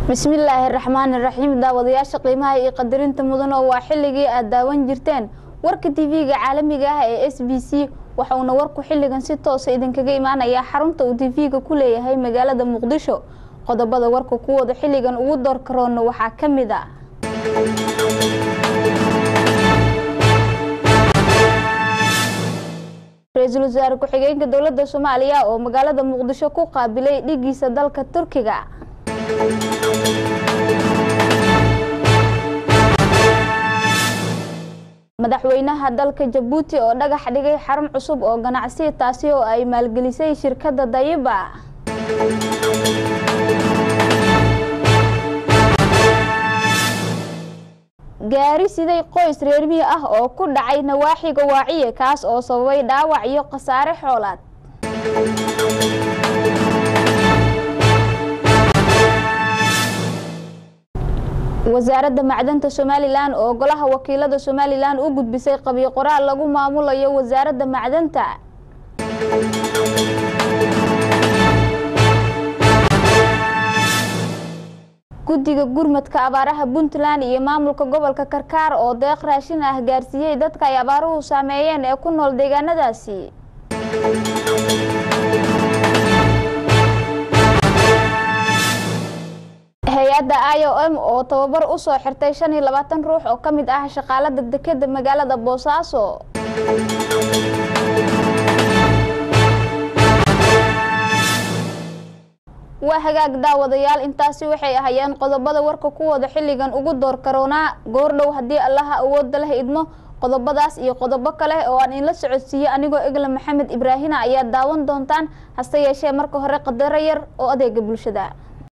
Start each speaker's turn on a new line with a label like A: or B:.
A: bismillaahi raxmaani raxiim daawadayaasha qiimaha iyo qadarinta mudan oo waa xilligii aad daawan jirteen warka tv-ga caalamiga ah ee s b c waxauna warku xilligan si toosa idinkaga imaanayaa xarunta uu tv-ga ku leeyahay magaalada muqdisho qodobada warka kuwooda xilligan ugu door karoona waxaa ka mid a ra-iisul wasaare ku-xigeenka dowladda soomaaliya oo magaalada muqdisho ku qaabilay dhigiisa dalka turkiga madaxweynaha dalka jabuuti oo dhagax dhigay xarun cusub oo ganacsi taasi oo ay maalgelisay shirkadda dayiba gaari siday qoys reermiyi ah oo ku dhacay nawaaxiga waaciye kaas oo sababay dhaawac iyo khasaare xoolaad wasaaradda macdanta somalilan oo golaha wakiilada somalilan u gudbisay qabiyo qoraal lagu maamulayo wasaaradda macdanta guddiga gurmadka abaaraha puntland iyo maamulka gobolka karkaar oo deeq raashin ah gaarsiiyey dadka ay abaaruhu saameeyeen ee ku nool deegaanadaasi hay-adda i o m oo tababar u soo xirtay shan iyo labaatan ruux oo ka mid ah shaqaalada dekeda magaalada boosaaso waa hagaag daawadayaal intaasi waxay ahayeen qodobada warka kuwooda xilligan ugu door karoonaa goordhow haddii allaha awooda leh idmo qodobadaas iyo qodobo kale oo aan inla socodsiiye anigoo egla maxamed ibraahina ayaa daawan doontaan hase yeeshee marka hore qadaro yar oo adeega bulshada